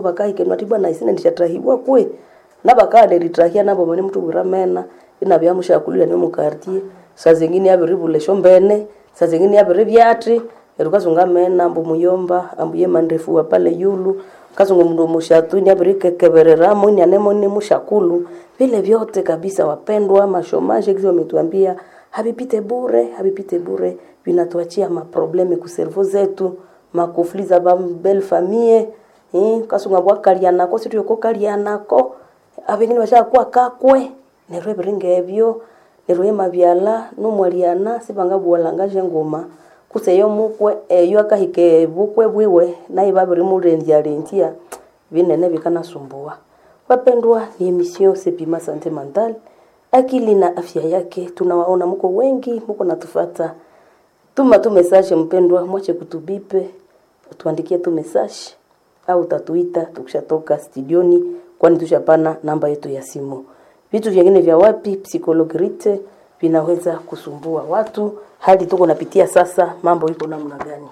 bakahikenwa tibwa na isine ndishatrahibwa kwe nabakaa neritrahia nabo mani mtu wiramena inabya mushakulira ni mukartie saa zingine yabiribule shombene saa zingine yabiri byatri erukazunga mena ambu muyomba ambu ye mandefu wa pale yulu kazunga mndu mushatu ni abiri kekebereramo ni anemo ni mushakulu vile vyote kabisa wapendwa mashomaje kizi wametuambia habipite bure habipite bure vinatuachia maprobleme kuservo zetu makufli za bambel famie eh, kasunga bwakalianako situyoko kalianako abengine bashakuwa kakwe neryo ebiringa ebyo neryo emabyala numwaliana sibanga bwalanga ngoma kuseyo mukwe eyo akahike bukwe bwiwe naye babiri murendiarendia vinene vikanasumbua wapendwa ni emission sepima sante mental akili na afya yake tunawaona mko wengi mko natufata tuma tu message mpendwa mwache kutubipe tuandikie tu message au tatuita tukishatoka studioni kwani tushapana namba yetu ya simu vitu vingine vya wapi psikologirite vinaweza kusumbua watu hali tuko napitia sasa mambo iko namna gani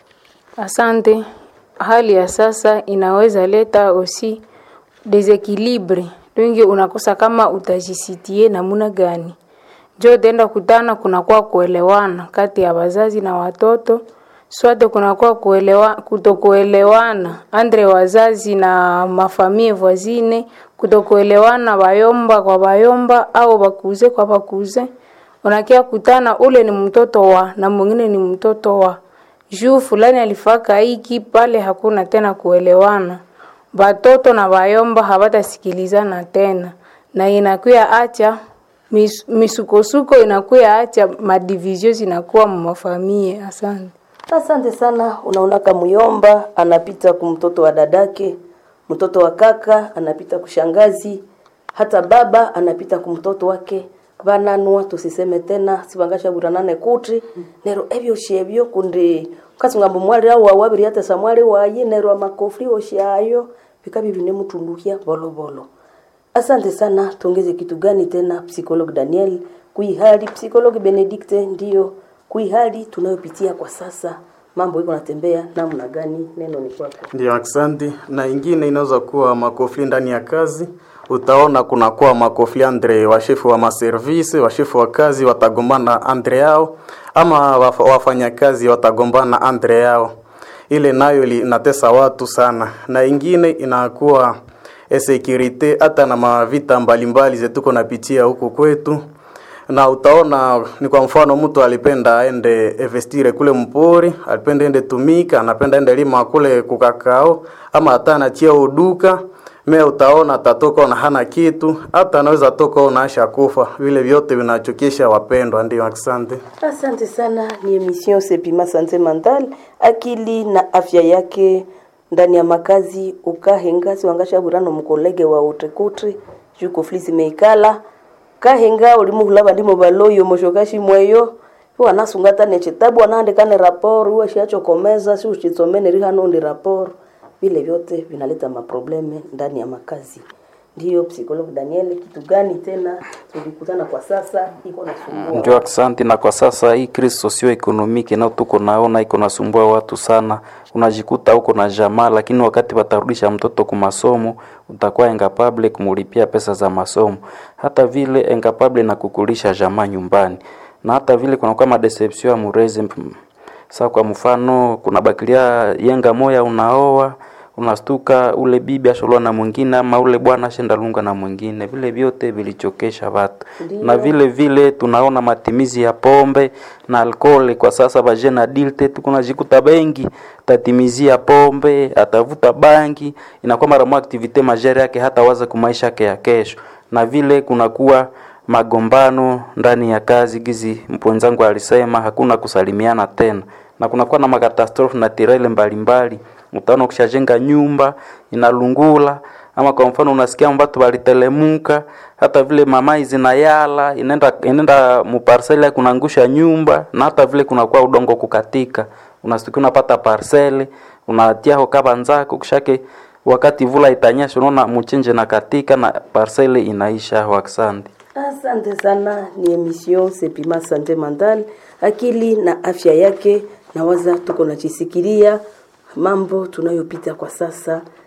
Asante. Hali ya sasa inaweza leta osi desequilibre, wingi unakosa kama utajisitie namuna gani. Jo tenda kutana, kunakuwa kuelewana kati ya wazazi na watoto, swate kunakuwa kuelewa, kutokuelewana andre wazazi na mafamie voisine, kutokuelewana bayomba kwa bayomba au bakuze kwa bakuze. Unakia kutana, ule ni mtoto wa na mwingine ni mtoto wa juu fulani alifaka hiki pale, hakuna tena kuelewana. Batoto na bayomba habatasikilizana tena, na inakuya acha mis, misukosuko inakuya acha madivizio zinakuwa mumafamie. Asante. asante sana unaona kamuyomba anapita kumtoto wa dadake mtoto wa kaka anapita kushangazi hata baba anapita kumtoto wake vananua tusiseme tena sivangashavuranane kuti nero evyo shevyo kundi kasungambo mwali au wawabiri hata samwali wayi nero amakofri oshayo vikavi vinemutundukia volovolo asante sana tuongeze kitu gani tena psikolog daniel kuihali psikolog benedikte ndiyo kuihali tunayopitia kwa sasa mambo iko natembea namna gani neno ni kwako Ndio, asante. Na ingine inaweza kuwa makofli ndani ya kazi. Utaona kunakuwa makofli andre washefu wa maservisi, washefu wa kazi watagombana andre yao, ama waf- wafanyakazi watagombana andre yao. Ile nayo li- inatesa watu sana, na ingine inakuwa security hata na mavita mbalimbali zetuko napitia huku kwetu na utaona ni kwa mfano mtu alipenda aende investire kule mpori, alipenda ende tumika, anapenda ende lima kule kukakao, ama hata anachia uduka me utaona atatoka na hana kitu, hata anaweza toka ona asha kufa. Vile vyote vinachokesha wapendwa. Ndio, asante. asante sana ni emission sepima sante mental akili na afya yake ndani ya makazi ukahenga siwangashaburano mukolege wa utekutri juko flisi meikala kahenga ulimuhulaba ndimo baloyo moshokashi mweyo wanasungata nechitabu anaandikane raporo uwashiachokomeza si uchitsomene rihano ndi raporo vile vyote vinaleta maprobleme ndani ya makazi ndiyo psikolog daniel kitu gani tena tulikutana kwa sasa iko nasumbua Ndio, asante. Na kwa sasa hii crise socio-economique nao tuko naona iko nasumbua watu sana. Unajikuta uko na jamaa, lakini wakati watarudisha mtoto kwa masomo utakuwa incapable kumulipia pesa za masomo, hata vile incapable na kukulisha jamaa nyumbani, na hata vile kunakuwa madeception ya murezi. Sasa kwa mfano, kuna bakilia yenga moya unaoa unastuka ule bibi asholoa na mwingine ama ule bwana ashenda lunga na mwingine, vile vyote vilichokesha watu na vile vile tunaona matimizi ya pombe na alkoholi kwa sasa, bajene adulte tuko najikuta bengi tatimizia pombe, atavuta bangi, inakuwa mara moja activite majere yake hata waza kumaisha yake ya kesho, na vile kunakuwa magombano ndani ya kazi, gizi mpwenzangu alisema hakuna kusalimiana tena, na kunakuwa na makatastrofe na tirele mbalimbali utaona ukishajenga nyumba inalungula, ama kwa mfano unasikia watu walitelemuka, hata vile mamai zinayala inaenda inaenda muparseli kunangusha nyumba, na hata vile kunakuwa udongo kukatika, unasikia unapata parseli unatia ho kaba nzako kishake wakati vula itanyesha, unaona mchenje na katika na parseli inaisha. Waksandi. Asante sana, ni emission Sepima Sante Mental, akili na afya yake. Nawaza tuko nachisikilia mambo tunayopita kwa sasa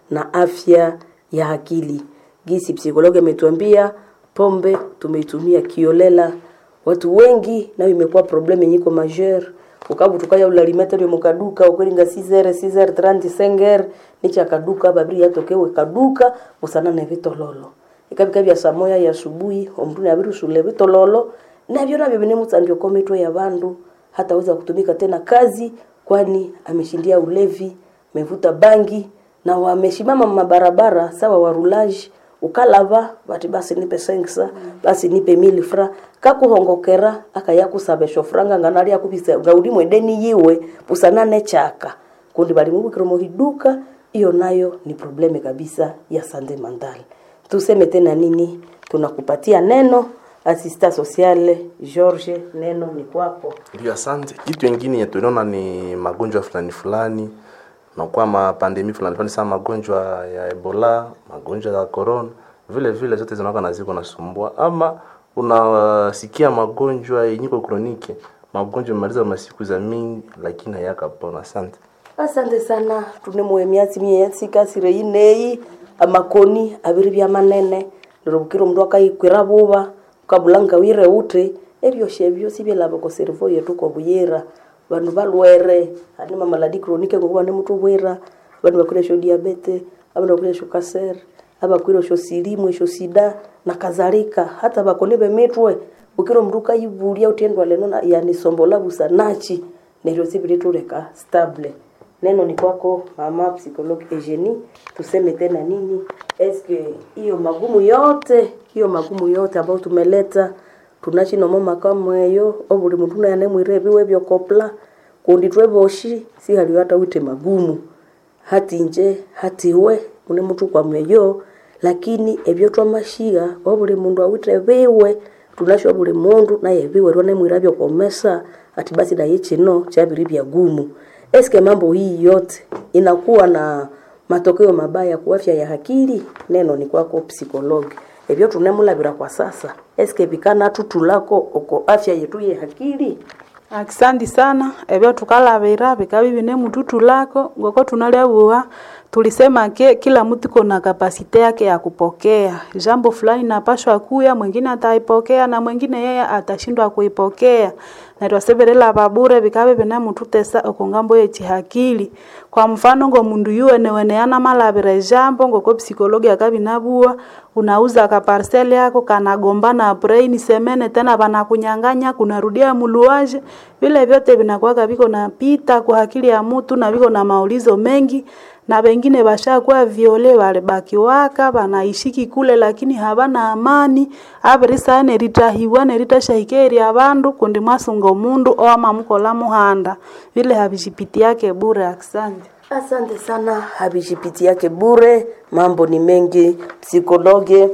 na afya ya akili. Gisi psikologi ametuambia pombe tumeitumia kiolela, watu wengi nayo imekuwa problem yenye iko majeur ukabu tukaya ulalimeta lyo mukaduka ukwelinga 6h 6h 30 5h nicha kaduka babiri yatokewe kaduka usana na vitololo ikabika bya saa moya ya asubuhi omuntu nabiri usule vitololo nabyo nabyo bine mutsandio kometwe ya bandu hataweza kutumika tena kazi kwani ameshindia ulevi amevuta bangi na wameshimama mabarabara sawa warulaji ukalava bati basi nipe sengsa basi nipe mili fra kakuhongokera akayakusabesho franga nganali yakubisa gaudi mwedeni yiwe pusanane chaka kundi bali mubikiro muhiduka hiyo nayo ni probleme kabisa ya sande mandali tuseme tena nini tunakupatia neno asista sociale George neno ni kwako Ndio, asante. Kitu ingine yenye tuliona ni magonjwa fulani fulani na kwa mapandemi fulani fulani, sana magonjwa ya Ebola, magonjwa ya corona, vile vile zote zinakuwa na ziko nasumbua, ama unasikia magonjwa yenye iko kroniki, magonjwa yamemaliza masiku za mingi, lakini hayakapona. Asante. asante sana tunemuhe myatsi myetsi kasire ineyi amakoni abiri bya manene lero bukira omundu akayikwira buba ukabulanga wire uti ebyoshe byosi byelaba ko servo yetu ko buyira bandu balwere ani mamaladi kronike ngokuba ne mutu bwira bandu bakwire sho diabete abandu bakwire sho kaser abakwire sho silimu sho sida na kadhalika hata bakoni bemitwe bukira omundu ukayibulia utendwa leno na- yani sombola busa nachi neryo sibirituleka stable neno ni kwako mama psychologue Eugenie, tuseme tena nini? Eske hiyo magumu yote hiyo magumu yote ambayo tumeleta tunachinomo makamweyo obuli muntu nayane mwirebiwe byokopla kundi tweboshi si hali hata wite magumu hati nje hati we mune mutu kwa mweyo lakini ebyo twamashiga obuli mundu awite biwe tunasho buli mundu naye biwe rwane mwira byokomesa ati basi naye chino chabiri bya gumu eske mambo hii yote inakuwa na matokeo mabaya kwa afya ya akili neno ni kwako psikologi ebyo tunemulabira kwa sasa eske bikana tutulako oko afya yetu ye akili akisandi sana ebyo tukalabira bikabi bine mututu lako ngoko tunaliabua tulisema ke kila mtu kona kapasite yake ya kupokea jambo fulani napashwa kuya mwingine ataipokea na mwingine yeye atashindwa kuipokea na twaseberela babure bikabe bine mututesa okongambo yechihakili kwa mfano ngo mundu yuwene weneana malabira jambo ngoko psikologi akabinabua unauza ka parcel yako kanagombana brain semene tena banakunyang'anya kunarudia muluaje vile vyote vinakuwaga viko napita kwa akili ya mtu na viko na maulizo mengi na wengine bashakuwa viole walibakiwaka banaishiki kule lakini habana amani abirisa neritahiwa neritashahikeri abandu kundi mwasunga omundu oama mukola muhanda vile habishipitiake bure asante asante sana habishipiti yake bure mambo ni mengi psikologe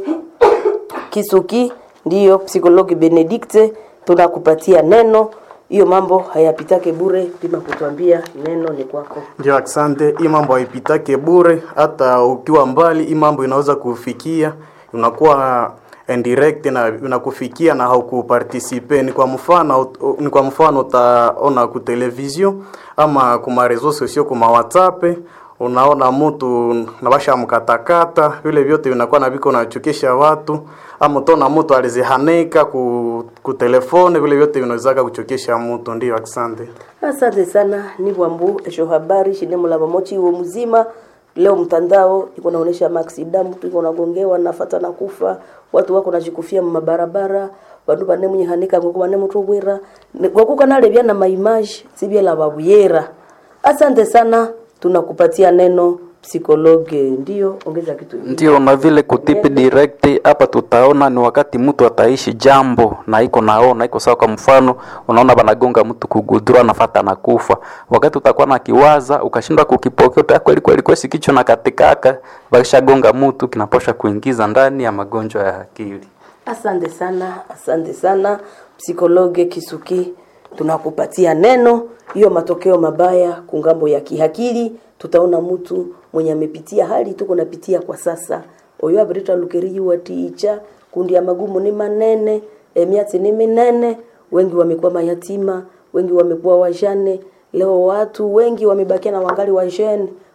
kisuki ndiyo psikologi benedikte tunakupatia neno hiyo mambo hayapitake bure pima kutuambia neno ni kwako Ndio, asante. Hii mambo haipitake bure, hata ukiwa mbali, hii mambo inaweza kufikia, unakuwa indirect na inakufikia na haukuparticipe. Ni kwa mfano, ni kwa mfano utaona ku television ama kuma reseaux sociaux kuma WhatsApp unaona mtu nabasha mkatakata, vile vyote vinakuwa na viko nachukisha watu, ama utaona mtu alizihanika ku, ku telefone, vile vyote vinawezaka kuchokesha mtu. Ndio, asante. asante sana ni bwambu esho habari shine mulaba mochi uo mzima leo mtandao iko naonesha maaksida mtu iko nagongewa nafata na kufa watu wako najikufia mabarabara bandu bane munyihanika ngoko bane mutu bwira ngokuka nalebya na maimaji sibyela babuyera asante sana tunakupatia neno psikologe ndio ongeza kitu Ndio, na vile kutipi direct hapa tutaona ni wakati mtu ataishi jambo na iko naona iko sawa. Kwa mfano, unaona banagonga mtu kugudura, anafata na kufa, wakati utakuwa na kiwaza ukashindwa kukipokea, uta kweli kweli kwesi kichwa na katikaka, bakishagonga mtu kinaposha kuingiza ndani ya magonjwa ya akili. Asante sana, asante sana psikologe Kisuki, tunakupatia neno hiyo. Matokeo mabaya kungambo ya kihakili, tutaona mtu mwenye amepitia hali tuko napitia kwa sasa oyo abirita lukeri watiicha kundi ya magumu ni manene emiati ni minene, wengi wamekuwa mayatima, wengi wamekuwa wajane. Leo watu wengi wamebakia na wangali wajene,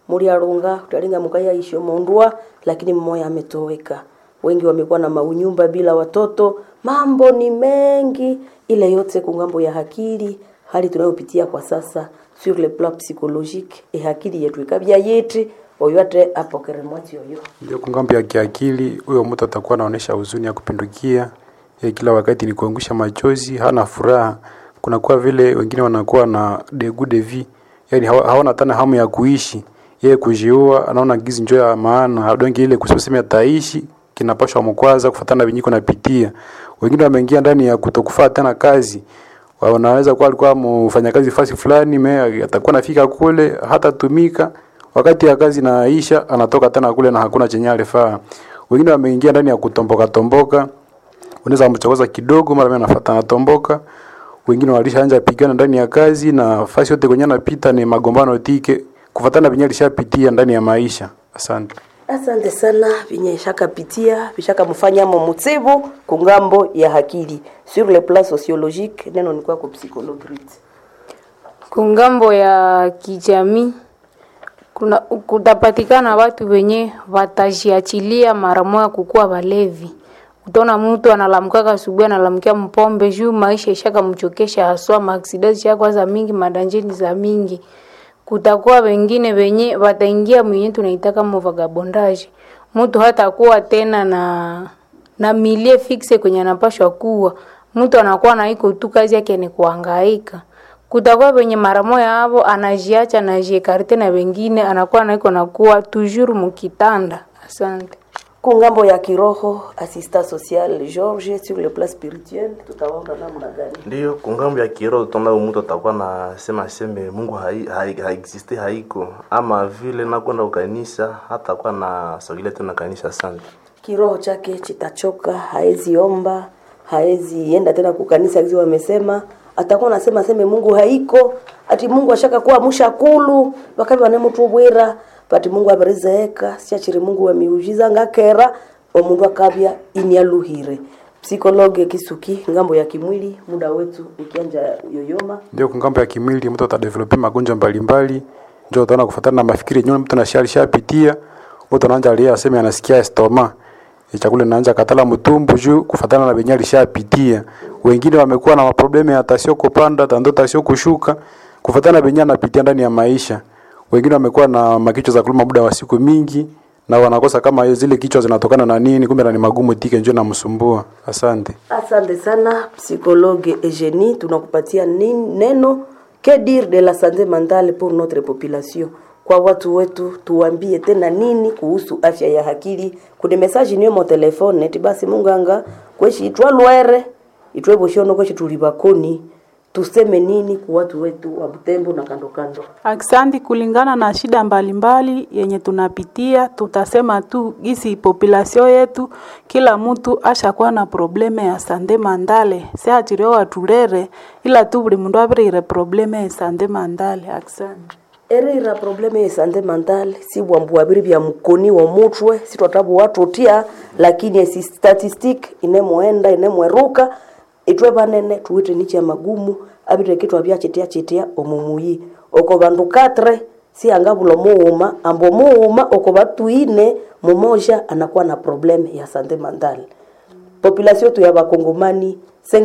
mulialunga utalinga mukaya isho mondwa lakini mmoja ametoweka wengi wamekuwa na maunyumba bila watoto mambo ni mengi ile yote kungambo ya akili hali tunayopitia kwa sasa sur le plan psychologique e akili yetu ikabya yeti oyo ate apokere mwati oyo Ndio kungambo ya kiakili, huyo mtu atakuwa anaonyesha huzuni ya kupindukia, ya kila wakati ni kuangusha machozi, hana furaha. Kunakuwa vile wengine wanakuwa na degu de vie, yani hawa- hawana tena hamu ya kuishi, yeye kujiua, anaona gizi njoo ya maana, hadongi ile kusema ataishi kinapashwa mkwaza kufatana vinyiko napitia. Wengine wameingia ndani ya kutokufaa tena kazi, wanaweza kuwa alikuwa mfanyakazi fasi fulani, me atakuwa nafika kule hatatumika wakati ya kazi naisha anatoka tena kule na hakuna chenye alifaa. Wengine wameingia ndani ya kutomboka tomboka, unaweza mchokoza kidogo, mara mimi anafuata anatomboka. Wengine walishaanza pigana ndani ya kazi na fasi yote kwenye anapita ni magombano tike, kufatana vinyo alishapitia ndani ya maisha. Asante. asante sana vinye shakapitia vishakamfanyamo mutsibu kungambo ya akili sur le plan sociologique neno ni kwako psychologue kungambo ya kijamii kuna kutapatikana watu wenye watajiachilia mara moja kukuwa walevi. Utaona mtu analamkaka asubuhi analamkia mpombe juu maisha ishaka mchokesha haswa maaksidanti shakwa za mingi madanjeni za mingi. Kutakuwa wengine wenye wataingia mwenye tunaitaka vagabondage. Mtu hatakuwa tena na na milie fixe kwenye anapashwa kuwa. Mtu anakuwa na iko tu kazi yake ni kuhangaika kutakuwa wenye mara moya hapo anajiacha anajiekarte na wengine anakuwa naiko nakuwa toujours mukitanda. Asante. kungambo ya kiroho assistant social George sur le plan spirituel tutaona namna gani Ndiyo, kungambo ya kiroho tutaona huyu mtu atakuwa na sema seme Mungu hai, hai, haexiste haiko, ama vile nakwenda ukanisa hata kuwa na sogelea tena kanisa. Asante. kiroho chake chitachoka haezi omba haezi enda tena kukanisa kizi wamesema atakuwa nasema seme mungu haiko ati mungu ashaka kuwa mushakulu wakavi wane mutu bwira pati mungu aberezeeka siachiri mungu wa miujiza ngakera omundu akabya inialuhire psikologe kisuki ngambo ya kimwili muda wetu ukianja yoyoma Ndio kungambo ya kimwili, mtu atadevelopi magonjwa mbalimbali, ndio utaona kufuatana na mafikiri yenyewe mtu anashali shapitia, mtu anaanza alia aseme anasikia estoma chakula inaanza katala mtumbu juu kufatana na benye alishapitia. Wengine wamekuwa na maprobleme ya tasio kupanda, tando tasio kushuka, kufatana na benye anapitia ndani ya maisha. Wengine wamekuwa na makichwa za kuluma muda wa siku mingi na wanakosa kama zile kichwa zinatokana na nini, kumbe na ni magumu tike njoo namsumbua. Asante. Asante sana psychologue Eugenie, tunakupatia nin- neno que dire de la santé mentale pour notre population. Kwa watu wetu tuambie tena nini kuhusu afya ya akili. Kuna message niyo mo telefone eti basi munganga kweshi itwa lwere itwe boshono kweshi tulibakoni tuseme nini kwa watu wetu wa Butembo na kando kando. Aksanti, kulingana na shida mbalimbali yenye tunapitia, tutasema tu gisi population yetu, kila mtu ashakuwa na probleme ya sande mandale seachiriwa watulere ila tu buli mundu abirire probleme ya sande mandale. Aksanti. erira probleme ya sante mental si bwambu wabiri bya mukoni wa mutwe si twatabu watu tia lakini esi statistic inemwenda inemweruka itwe banene tuwite nicha magumu abire kitwa bya chitia chitia omumuyi oko bandu katre si angabulo muuma ambo muuma oko batu ine mumoja anakuwa na probleme ya sante mental population yetu ya bakongomani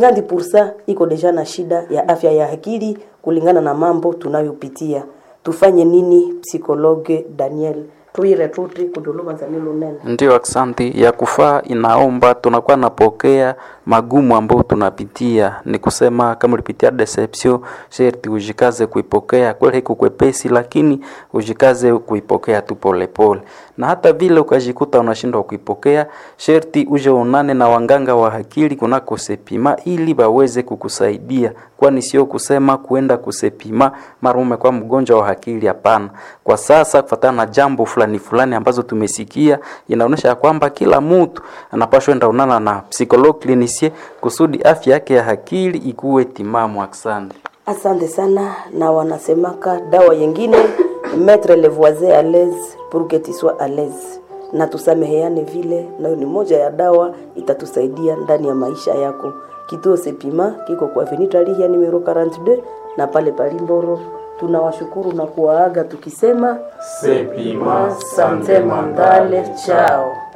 50% iko deja na shida ya afya ya akili kulingana na mambo tunayopitia tufanye nini psikologe daniel tuire tuti kuduluma za nilo nene Ndio, aksanti. Ya kufaa inaomba tunakuwa napokea magumu ambayo tunapitia, ni kusema kama ulipitia deception, sherti ujikaze kuipokea. Kweli haiko kwepesi, lakini ujikaze kuipokea tu polepole, na hata vile ukajikuta unashindwa kuipokea, sherti uje unane na wanganga wa akili kunako sepima, ili waweze kukusaidia, kwani sio kusema kuenda kusepima mara umekuwa mgonjwa wa akili. Hapana, kwa sasa kufatana na jambo fulani fulani ambazo tumesikia, inaonyesha ya kwamba kila mtu anapaswa enda unana na psychologue clinicien kusudi afya yake ya akili ikuwe timamu. Asante. asante sana na wanasemaka dawa yengine mettre le voisin à l'aise pour que tu sois à l'aise na tusameheane vile nayo ni moja ya dawa itatusaidia ndani ya maisha yako kituo sepima kiko kwa venita lihia numero 42 na pale palimboro tunawashukuru na kuwaaga tukisema Sepima sante mandale chao